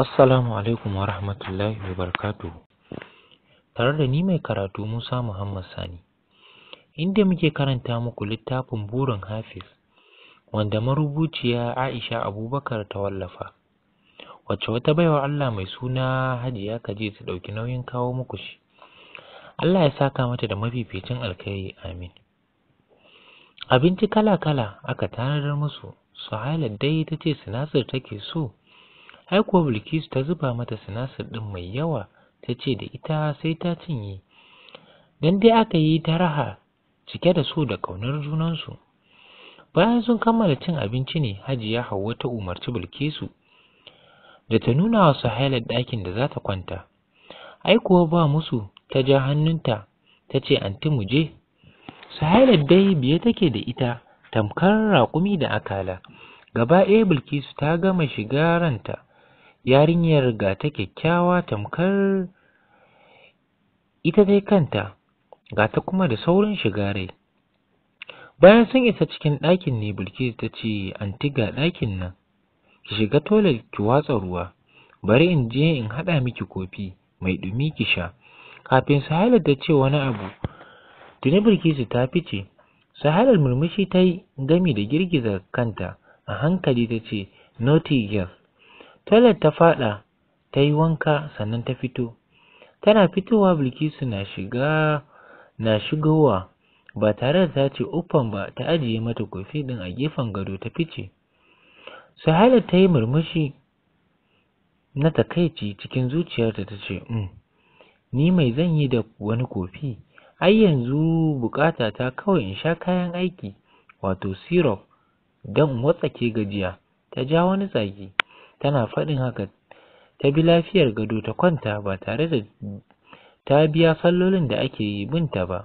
Assalamu alaikum wa rahmatullahi wa barakatuhu. Tare da ni mai karatu Musa Muhammad Sani, inda muke karanta muku littafin burin Hafiz, wanda marubuciya Aisha Abubakar ta wallafa, wacce wata baiwa Allah mai suna Hajiya Kaji ta ɗauki nauyin kawo muku shi. Allah ya saka mata da mafificin alkhairi amin. Abinci kala-kala aka tanadar musu, Suhaila dai ta ce sinasir take so, ai kuwa Bilkisu ta zuba mata sinasir ɗin mai yawa ta ce da ita sai ta cinye. Dan dai aka yi ta raha cike da so da ƙaunar junansu. Bayan sun kammala cin abinci ne Hajiya Hauwa ta umarci Bilkisu da ta nuna wa Suhaila ɗakin da za ta kwanta. Ai kuwa ba musu ta ja hannunta ta ce anti mu je. Suhaila dai biye take da ita tamkar raƙumi da akala. Gaba ɗaya Bilkisu ta gama shiga ranta. Yarinyar ga ta kyakkyawa tamkar ita dai kanta, ga ta kuma da saurin shiga rai. Bayan sun isa cikin ɗakin ne Bilkisu ta ce, Anti ga ɗakin nan, ki shiga toilet ki watsa ruwa, bari in je in haɗa miki kofi mai ɗumi ki sha. Kafin Suhaila ta ce wani abu, tuni Bilkisu ta fice. Suhailar murmushi ta yi gami da girgiza kanta a hankali ta ce, Naughty girl. Toilet ta faɗa, ta yi wanka sannan ta fito. Tana fitowa Bilkisu na shiga na shigowa ba tare da ta ce uffan ba ta ajiye mata kofi ɗin a gefen gado ta fice. Suhaila ta yi murmushi na takaici cikin zuciyarta ta ce, um, ni mai zan yi da wani kofi, ai yanzu bukata ta kawai in sha kayan aiki, wato syrup, don in watsake gajiya. Ta ja wani tsaki, tana faɗin haka ta bi lafiyar gado ta kwanta ba tare da ta biya sallolin da ake yi binta ba.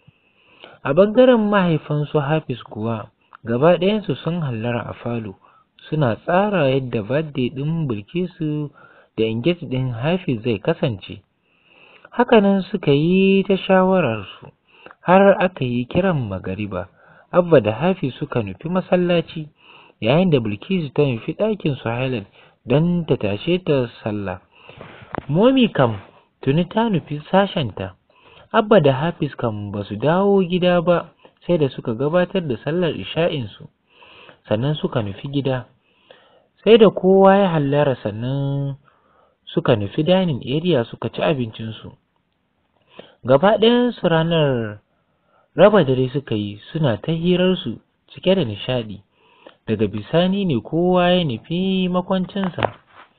A ɓangaren mahaifansu Hafiz kuwa, gaba ɗayansu sun hallara a falo, suna tsara yadda birthday ɗin Bilkisu da engage ɗin Hafiz zai kasance. Hakanan suka yi ta shawararsu, har aka yi kiran magariba, Abba da Hafiz suka nufi masallaci, yayin da Bilkisu ta nufi ɗakin Suhailat don ta tashe ta sallah. Momi kam tuni ta nufi sashenta, Abba da Hafiz kam ba su dawo gida ba sai da suka gabatar da sallar isha'insu, sannan suka nufi gida. Sai da kowa ya hallara sannan suka nufi dining area suka ci abincinsu. Gaba ɗayansu ranar raba dare suka yi suna ta hirarsu cike da nishaɗi. Daga bisani ne kowa ya nufi makwancinsa.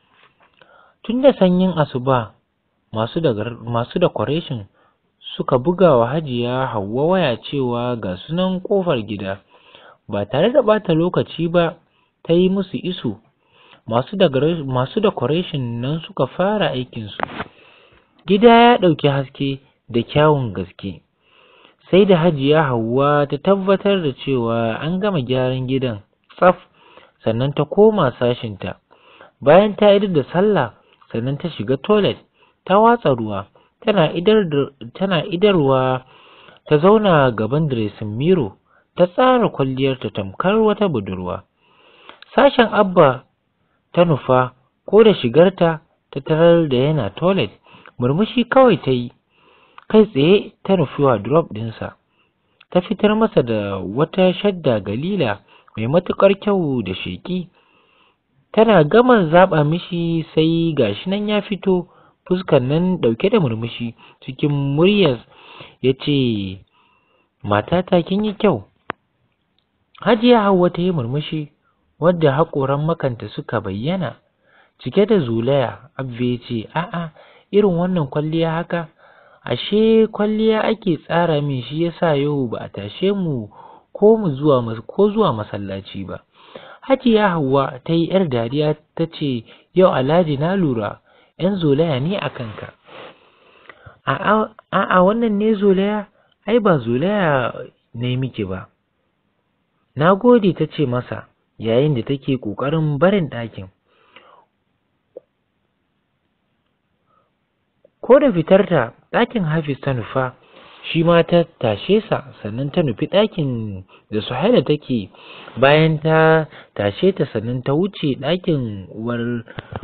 Tun da sanyin asuba masu da masu decoration suka buga wa Hajiya Hauwa waya cewa ga sunan ƙofar gida. Ba tare da ɓata lokaci ba ta yi musu iso. Masu masu decoration nan suka fara aikinsu. Gida ya ɗauki haske da kyawun gaske. Sai da Hajiya Hauwa ta tabbatar da cewa an gama gyaran gidan tsaf sannan ta koma sashinta. Bayan ta idar da sallah sannan ta shiga toilet ta watsa ruwa tana idar tana idarwa ta zauna gaban dressing mirror ta tsara kwalliyarta tamkar wata budurwa. Sashen Abba ta nufa ko da shigarta ta tarar da yana toilet murmushi kawai ta yi kai tsaye ta nufi wardrobe ɗinsa ta fitar masa da wata shadda galila mai matuƙar kyau da sheƙi tana gama zaɓa mishi sai gashi nan ya fito fuskar nan ɗauke da murmushi cikin muryar ya ce matata kin yi kyau hajiya hauwa ta yi murmushi wadda haƙoran makanta suka bayyana cike da zolaya abba ya ce a'a irin wannan kwalliya haka ashe kwalliya ake tsara min shi yasa yau ba a tashe mu ko mu zuwa ko zuwa masallaci ba hajiya hauwa ta yi yar dariya ta ce yau alhaji na lura yan zolaya ne a kanka a'a wannan ne zolaya ai ba zolaya ne miki ba na gode ta ce masa yayin da take ƙoƙarin barin ɗakin ko da fitarta ɗakin hafiz ta nufa shi ma ta tashe sa sannan ta nufi ɗakin da Suhaila take bayan ta tashe ta sannan ta wuce ɗakin uwar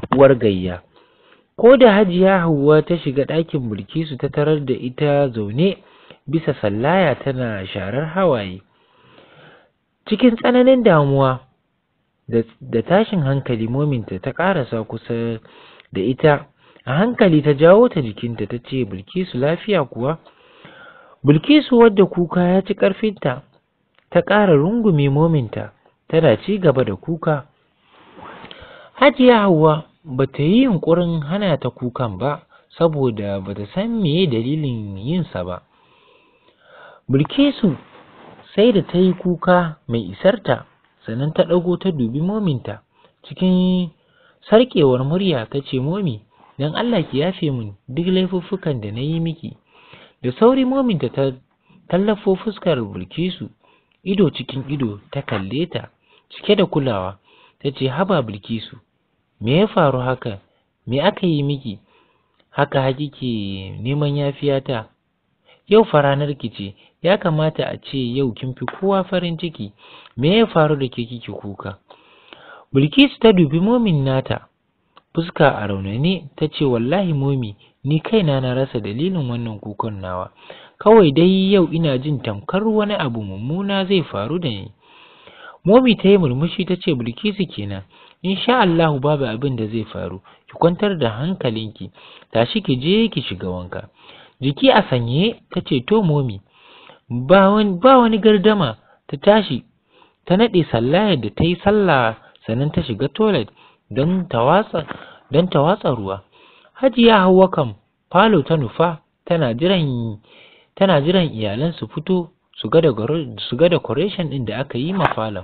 uwar gayya ko da hajiya hauwa ta shiga ɗakin bilkisu ta tarar da ita zaune bisa sallaya tana sharar hawaye cikin tsananin damuwa da tashin hankali mominta ta ƙarasa kusa da ita a hankali ta jawo ta jikinta ta ce bilkisu lafiya kuwa bilkisu wadda kuka ya ci ƙarfinta ta ƙara rungume mominta tana ci gaba da kuka hajiya hauwa ba ta yi yunƙurin hana ta kukan ba saboda ba ta san meye dalilin yinsa ba bilkisu sai da ta yi kuka mai isarta sannan ta ɗago ta dubi mominta cikin sarƙewar murya ta ce momi don Allah ki yafe min duk laifuffukan da na yi miki da sauri mominta ta tallafo fuskar bilkisu ido cikin ido ta kalle ta cike da kulawa ta ce haba bilkisu me ya faru haka me aka yi miki haka hakike neman yafiyata yau fa ranar ki ce ya kamata a ce yau kin fi kowa farin ciki me ya faru da ke kike kuka bilkisu ta dubi momin nata fuska a raunane ta ce wallahi momi ni kaina na rasa dalilin wannan kukan nawa kawai dai yau ina jin tamkar wani abu mummuna zai faru da ni momi ta yi murmushi ta ce bilkisu kenan insha Allahu babu abin da zai faru ki kwantar da hankalinki tashi ki je ki shiga wanka jiki a sanye ta ce to momi ba wani gardama ta tashi ta naɗe sallayar da ta yi sallah sannan ta shiga toilet don ta watsa don ta watsa ruwa hajiya hauwa kam falo ta nufa tana jiran tana jiran iyalan su fito su ga su ga decoration ɗin da aka yi ma falon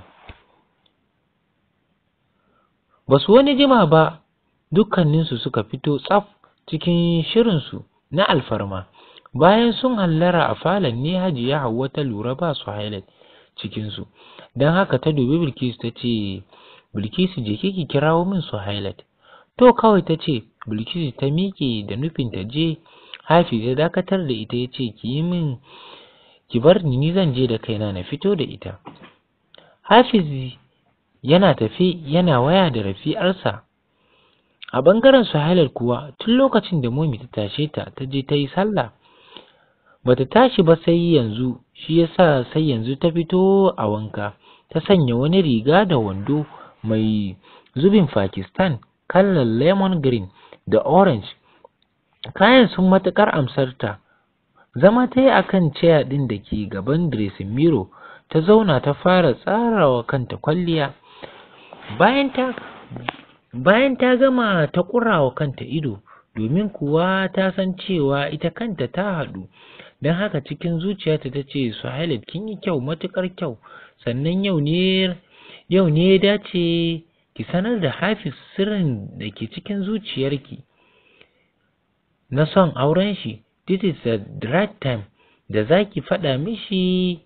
ba su wani jima ba dukkaninsu suka fito tsaf cikin shirinsu na alfarma bayan sun hallara a falon ne hajiya hauwa ta lura ba su highlight cikinsu don haka ta dubi bilkisu ta ce bilkisu je ki kirawo min su highlight to kawai ta ce bilkisu ta miƙe da nufin ta je hafi ya dakatar da ita ya ce ki yi min ki bar ni ni zan je da kaina na fito da ita hafiz yana tafi yana waya da rafi'arsa a ɓangaren suhailar kuwa tun lokacin da momi ta tashe ta ta je ta yi sallah bata tashi ba sai yanzu shi yasa sai yanzu ta fito a wanka ta sanya wani riga da wando mai zubin Pakistan kallon lemon green da orange kayan sun matuƙar amsarta zama ta yi akan ceya ɗin da ke gaban dressing mirror ta zauna ta fara tsarawa kanta kwalliya bayan ta bayan ta gama ta ƙurawa kanta ido domin kuwa ta san cewa ita kanta ta haɗu don haka cikin zuciyarta ta ce Suhailat kin yi kyau matuƙar kyau sannan yau ne yau ne ya dace ki sanar da Hafiz sirrin da ke cikin zuciyarki na son auren shi this is the right time da za ki faɗa mishi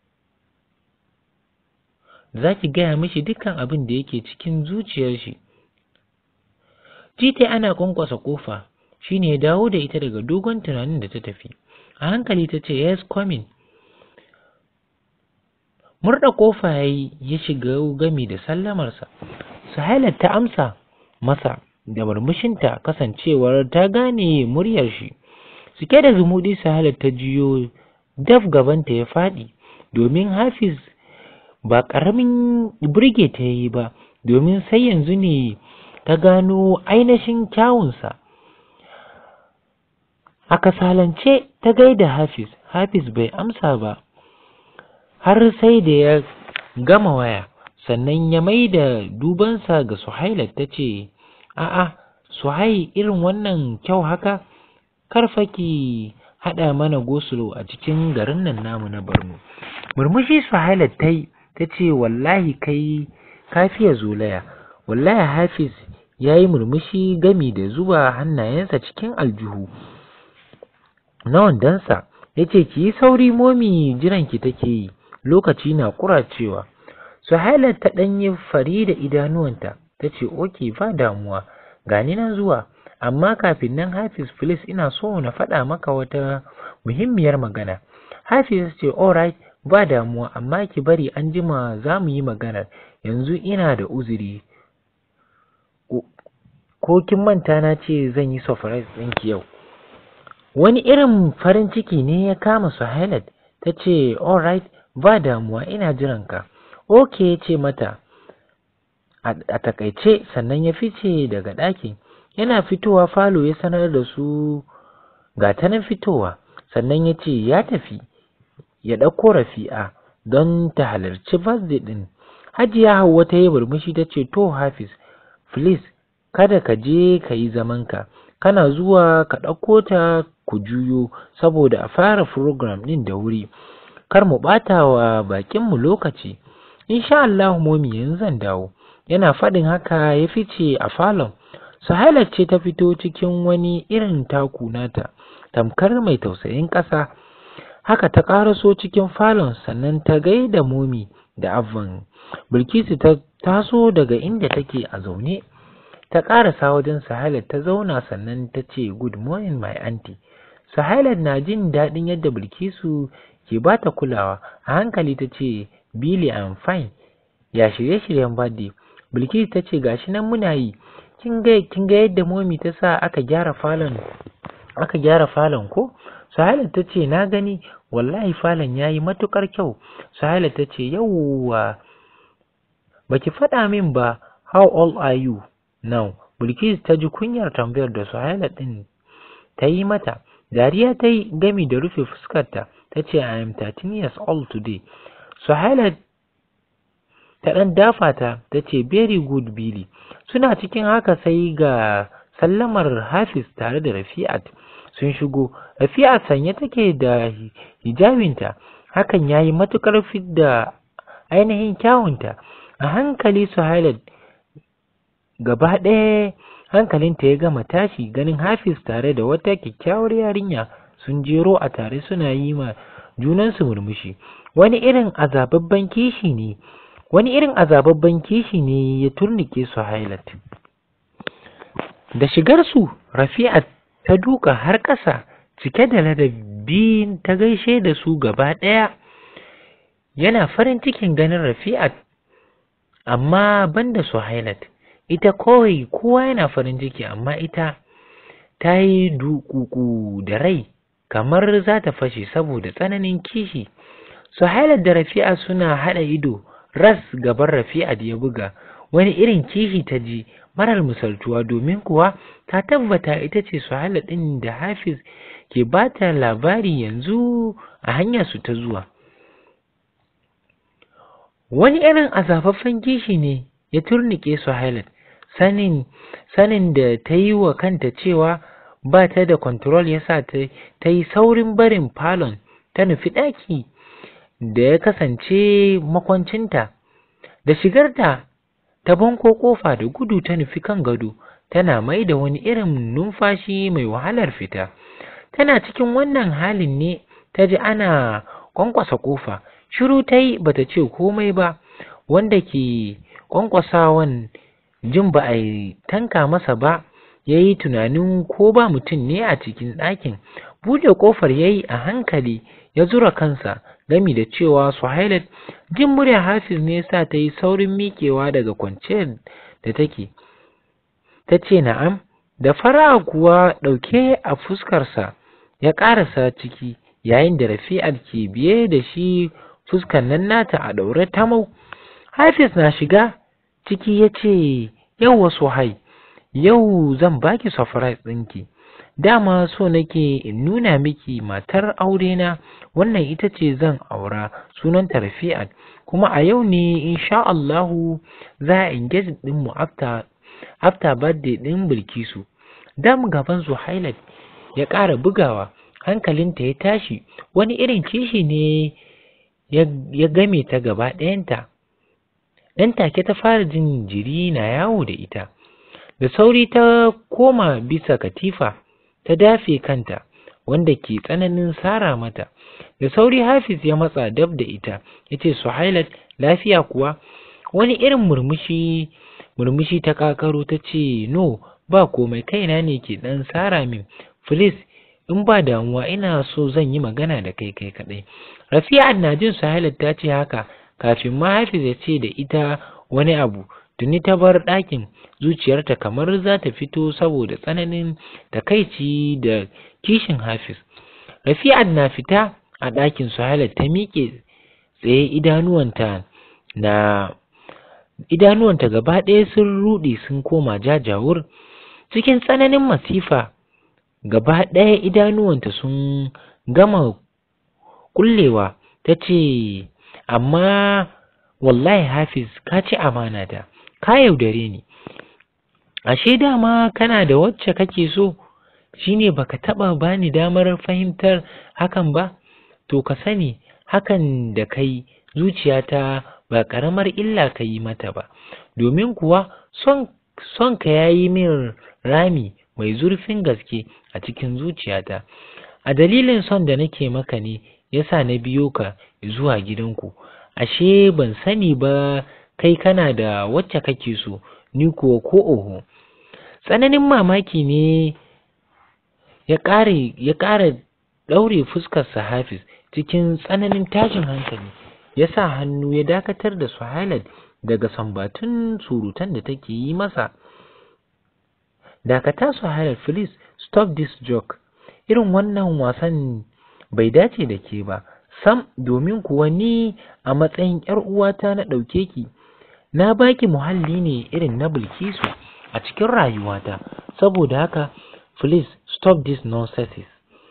za ki gaya mishi dukkan abin da yake cikin zuciyar shi Jita ana kwankwasa kofa shine ya dawo da ita daga dogon tunanin da ta tafi a hankali ta ce yes coming murda kofa ya yi ya shiga gami da sallamarsa Suhailat ta amsa masa da murmushinta kasancewar ta gane muryar shi cike da zumuɗi Suhailat ta jiyo daf gabanta ya faɗi domin Hafiz ba ƙaramin burge ta yi ba domin sai yanzu ne ta gano ainihin kyawunsa a kasalance ta gaida Hafiz Hafiz bai amsa ba har sai da ya gama waya sannan ya mai da dubansa ga Suhailat ta ce a'a Suhai irin wannan kyau haka karfa ki haɗa mana gosulo a cikin garin nan namu na Borno murmushi Suhailat ta yi ta ce wallahi kai kafiya zolaya wallahi Hafiz ya yi murmushi gami da zuba hannayensa cikin aljihu na wandonsa ya ce ki yi sauri momi jiranki take yi lokaci na kuracewa Suhailat ta ɗanyi fari da idanuwanta ta ce oke ba damuwa gani nan zuwa amma kafin nan Hafiz please ina so na faɗa maka wata muhimmiyar magana Hafiz ce alright ba damuwa amma ki bari an jima za mu yi maganar yanzu ina da uzuri ko kin manta na ce zan yi surprise ɗinki yau wani irin farin ciki ne ya kama Suhailat ta ce alright ba damuwa ina jiran ka ok ce mata a takaice sannan ya fice daga ɗakin yana fitowa falo ya sanar da su ga ta nan fitowa sannan ya ce ya tafi ya ɗauko rafi'a don ta halarci birthday ɗin hajiya hauwa ta yi murmushi ta ce to hafiz please kada ka je ka yi zamanka kana zuwa ka ɗauko ta ku juyo saboda a fara program ɗin da wuri kar mu ɓata wa baƙinmu lokaci insha Allah momi yanzu zan dawo yana faɗin haka ya fice a falon Suhaila ce ta fito cikin wani irin taku nata tamkar mai tausayin ƙasa haka ta ƙaraso cikin falon sannan ta gaida momi da abban bilkisu ta taso daga inda take a zaune ta ƙarasa wajen Suhaila ta zauna sannan ta ce good morning my aunty Suhaila na jin daɗin yadda Bilkisu ke ba ta kulawa a hankali ta ce Billy I'm fine ya shirye-shiryen birthday Bilkisu ta ce gashi nan muna yi kin ga kin ga yadda momi ta sa aka gyara falon aka gyara falon ko Suhaila ta ce na gani wallahi falon yayi matukar kyau Suhaila ta ce yawwa baki faɗa min ba how old are you now Bilkisu ta ji kunyar tambayar da Suhaila din ta yi mata dariya ta yi gami da rufe fuskarta ta ce I am 13 years old today Suhaila ta ɗan dafa ta ta ce very good Billy suna cikin haka sai ga sallamar Hafiz tare da Rafi'at sun shigo Rafi'at sanye take da hijabinta hakan ya yi matuƙar fidda ainihin kyawunta a hankali Suhaila gaba ɗaya hankalinta ya gama tashi ganin Hafiz tare da wata kyakkyawar yarinya sun jero a tare suna yi ma junansu murmushi wani irin azababban kishi ne wani irin azababban kishi ne ya turnike su hailat da shigarsu rafi'a ta duka har ƙasa cike da ladabi ta gaishe da su gaba ɗaya yana farin cikin ganin rafi'a amma banda su hailat ita kawai kowa yana farin ciki amma ita ta yi dukuku da rai kamar za ta fashe saboda tsananin kishi suhailar da rafi'a suna haɗa ido ras gaban rafi'a da ya buga wani irin kishi ta ji marar misaltuwa domin kuwa ta tabbata ita ce suhaila ɗin da hafiz ke ba ta labari yanzu a hanyar su ta zuwa wani irin azafaffen kishi ne ya turnike suhailat sanin sanin da ta yi wa kanta cewa ba ta da control ya sa ta yi saurin barin falon ta nufi ɗaki da ya kasance makwancinta da shigarta ta banko ƙofa da gudu ta nufi kan gado tana mai da wani irin numfashi mai wahalar fita tana cikin wannan halin ne ta ji ana kwankwasa ƙofa shiru ta yi bata ce komai ba wanda ke kwankwasawan jin ba a tanka masa ba ya yi tunanin ko ba mutum ne a cikin ɗakin buɗe ƙofar ya yi a hankali ya zura kansa gami da cewa suhailat jin murya hafiz ne sa ta yi saurin miƙewa daga kwanciyar da take ta ce na'am da fara kuwa ɗauke a fuskarsa ya ƙarasa ciki yayin da rafi'ar ke biye da shi fuskar nan nata a ɗaure tamau hafiz na shiga ciki ya ce yauwa suhai yau zan baki surprise ɗinki dama so nake in nuna miki matar aurena wannan ita ce zan aura sunanta Rafi'at kuma a yau ne insha Allahu za a engage din mu after after birthday din Bilkisu dam gaban Zuhailat ya ƙara bugawa hankalinta ya tashi wani irin kishi ne ya game ta gaba ɗayanta dan take ta fara jin jiri na yawo da ita da sauri ta koma bisa katifa ta dafe kanta wanda ke tsananin sara mata da sauri hafiz ya matsa dab da ita ya ce suhailat lafiya kuwa wani irin murmushi murmushi ta kakaro ta ce no ba komai kaina ne ke dan sara min please in ba damuwa ina so zan yi magana da kai kai kadai rafi'a na jin suhailat ta ce haka kafin ma hafiz ya ce da ita wani abu tuni ta bar ɗakin zuciyarta kamar za ta fito saboda tsananin takaici da kishin hafiz rafi'at na fita a ɗakin suhaila ta miƙe tsaye idanuwanta na idanuwanta gaba ɗaya sun ruɗe sun koma jajawur cikin tsananin masifa gaba ɗaya idanuwanta sun gama kullewa ta ce amma wallahi hafiz ka ci amana ta ka yaudare ni ashe dama kana da wacce kake so shine baka taɓa bani damar fahimtar hakan ba to ka sani hakan da kai zuciyata ba ƙaramar illa ka yi mata ba domin kuwa son son ka yayi min rami mai zurfin gaske a cikin zuciyata a dalilin son da nake maka ne yasa na biyo ka zuwa gidanku ashe ban sani ba kai kana da wacce kake so ni kuwa ko oho tsananin mamaki ne ya ƙare ya ƙara ɗaure fuskarsa hafiz cikin tsananin tashin hankali ya sa hannu ya dakatar da Suhailat daga sambatun surutan da take yi masa dakata Suhailat please stop this joke irin wannan wasan bai dace da ke ba sam domin kuwa ni a matsayin ‘yar uwata na ɗauke ki na baki muhalli ne irin na bilkisu a cikin rayuwata saboda haka please stop this nonsense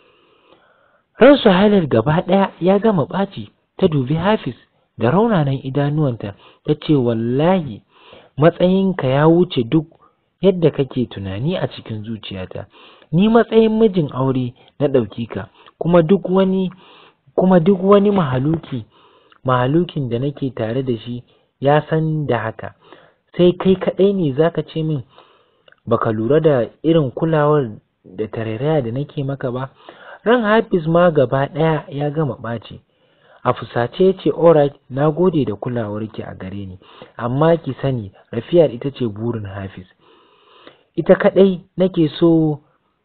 ran Suhailat gaba ɗaya ya gama ɓaci ta dubi Hafiz da raunanan idanuwanta ta ce wallahi matsayinka ya wuce duk yadda kake tunani a cikin zuciyata ni matsayin mijin aure na ɗauki ka kuma duk wani kuma duk wani mahaluki mahalukin da nake tare da shi ya san da haka sai kai kaɗai ne zaka ce min baka lura da irin kulawar da tarairaya da nake maka ba ran Hafiz ma gaba ɗaya ya gama ɓaci a fusace ya ce alright na gode da kulawarki a gare ni amma ki sani rafiyar ita ce burin Hafiz ita kaɗai nake so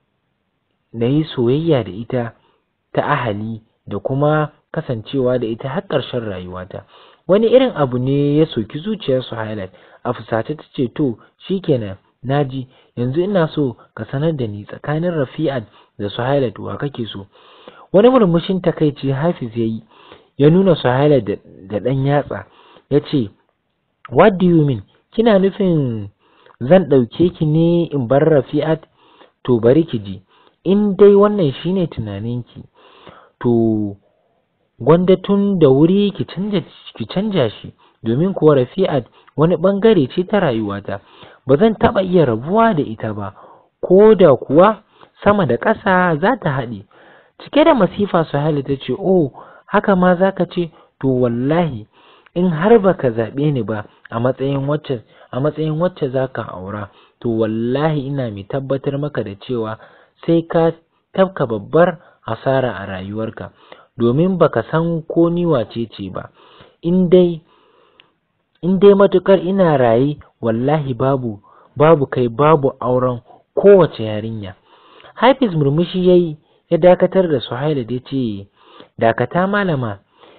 na yi soyayya da ita ta ahali da kuma kasancewa da ita har ƙarshen rayuwata wani irin abu ne ya soki zuciyar Suhailat a fusace ta ce to shikenan naji yanzu ina so ka sanar da ni tsakanin Rafi'at da Suhailat wa kake so wani murmushin takaici Hafiz yayi ya nuna Suhailat da, da ɗan yatsa ya ce what do you mean kina nufin zan ɗauke ki ne in bar Rafi'at to bari ki ji in dai wannan shine tunaninki to gwanda tun da wuri ki canja ki canja shi domin kuwa Rafi'at wani bangare ce ta rayuwata ba zan taɓa iya rabuwa da ita ba ko da kuwa sama da ƙasa za ta haɗe cike da masifa Suhaila ta ce oh haka ma za ka ce to wallahi in har baka zaɓe ni ba a matsayin wacce a matsayin wacce za ka aura to wallahi ina mai tabbatar maka da cewa sai ka tafka babbar hasara a rayuwarka domin baka san ko ni wace ce ba in dai in dai matukar ina raye wallahi babu babu kai babu auren kowace yarinya Hafiz murmushi yayi ya dakatar da Suhaila da ce dakata malama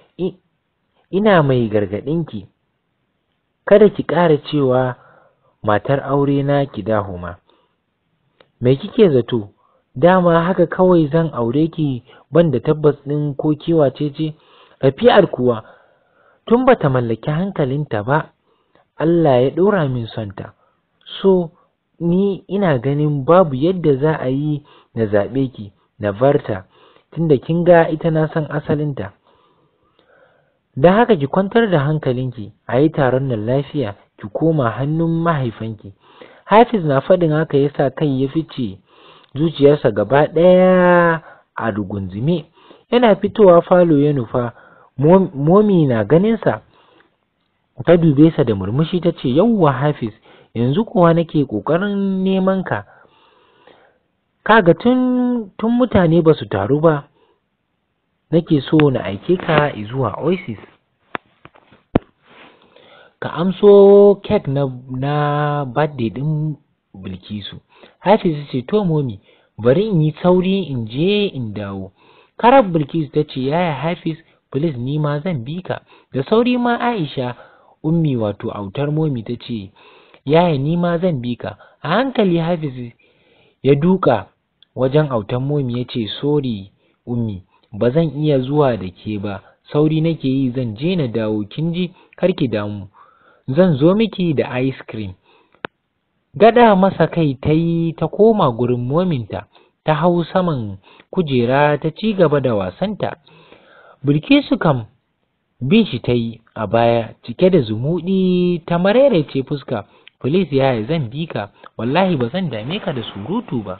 ina mai gargaɗinki kada ki ƙara cewa matar aure na ki dahuma me kike zato dama haka kawai zan aure ki banda tabbas ɗin ko kiwace ce Rafi'ar kuwa tun bata mallaki hankalinta ba Allah ya ɗora min sonta so ni ina ganin babu yadda za a yi na zaɓe ki na barta tunda kin ga ita na san asalinta don haka ki kwantar da hankalinki a yi taron nan lafiya ki koma hannun mahaifanki hafiz na faɗin haka yasa kai ya fice zuciyarsa gaba ɗaya a rugunzume yana fitowa falo ya nufa momi na ganinsa ta dube sa da murmushi ta ce yauwa hafiz yanzu kuwa nake ƙoƙarin neman ka kaga tun tun mutane ba su taru ba nake so na aike ka zuwa oasis ka amso kek na na birthday din bilkisu hafiz ce to momi bari in yi sauri in je in dawo karab bilkisu ta ce yaya hafiz please ni ma zan bi ka da sauri ma aisha ummi wato autar momi ta ce yaya ni ma zan bi ka a hankali hafiz ya duka wajen autan momi ya ce sori ummi ba zan iya zuwa da ke ba sauri nake yi zan je na dawo kin ji kar ki damu zan zo miki da ice cream gada masa kai ta yi ta koma gurin mominta ta hau saman kujera ta ci gaba da wasanta bilkisu kam bin shi ta yi a baya cike da zumuɗi ta maraice fuska Filis yaya zan bi ka wallahi ba zan dame ka da surutu ba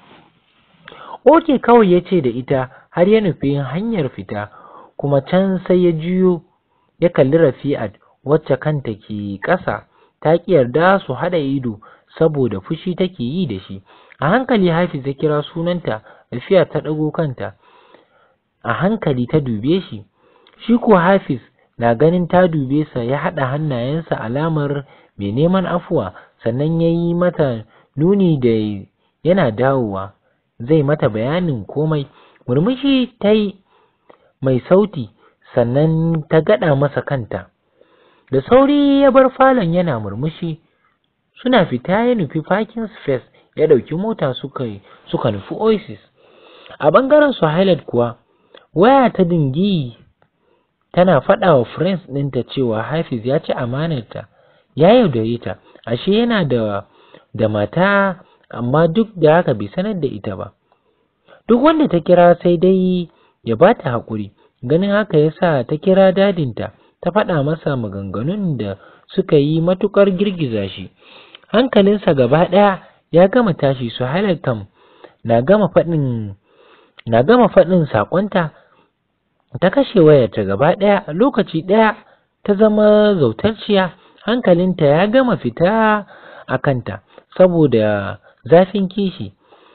oke kawai ya ce da ita har ya nufi hanyar fita kuma can sai ya juyo ya kalli rafi'at wacce kanta ke ƙasa ta ƙi yarda su haɗa ido saboda fushi take yi da shi a hankali hafiz ya kira sunanta rafi'at ta ɗago kanta a hankali ta dube shi shi ko hafiz na ganin ta dube sa ya haɗa hannayensa alamar mai neman afuwa sannan ya yi mata nuni da yana dawowa zai mata bayanin komai murmushi ta yi mai sauti sannan ta gaɗa masa kanta da sauri ya bar falon yana murmushi suna fita ya nufi parking space ya ɗauki mota suka suka nufi oasis a ɓangaren su highlight kuwa waya ta dingi tana faɗa wa friends ɗinta cewa hafiz ya ci amanarta ya yaudare ta ashe yana da da mata amma duk da haka bai sanar da ita ba duk wanda ta kira sai dai ya ba ta haƙuri ganin haka ya sa ta kira dadinta ta faɗa masa maganganun da suka yi matuƙar girgiza shi hankalinsa gaba ɗaya ya gama tashi su kam na gama faɗin na gama faɗin saƙonta ta kashe wayarta gaba ɗaya lokaci ɗaya ta zama zautarciya hankalinta ya gama fita a kanta saboda zafin kishi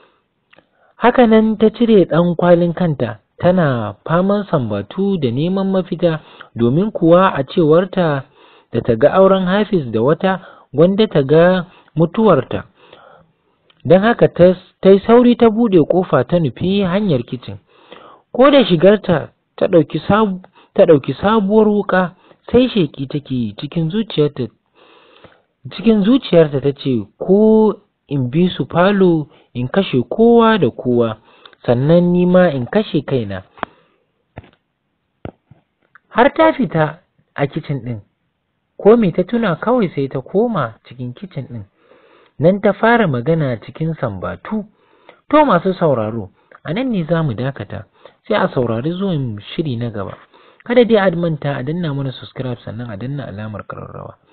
hakanan ta cire ɗan kwalin kanta tana faman sambatu da neman mafita domin kuwa a cewarta da ta ga auren hafiz da wata gwanda ta ga mutuwarta don haka ta yi sauri ta buɗe ƙofa ta nufi hanyar kicin ko da shigarta ta ɗauki ta ɗauki sabuwar wuƙa sai sheki take cikin zuciyarta cikin zuciyarta ta ce ko in bi su falo in kashe kowa da kowa sannan ni ma in kashe kaina har ta fita a kicin ɗin ko me ta tuna kawai sai ta koma cikin kicin ɗin nan ta fara magana cikin sambatu to masu sauraro a nan ne za mu dakata sai a saurari zuwan shiri na gaba kada dai a manta a danna mana subscribe sannan a danna alamar ƙararrawa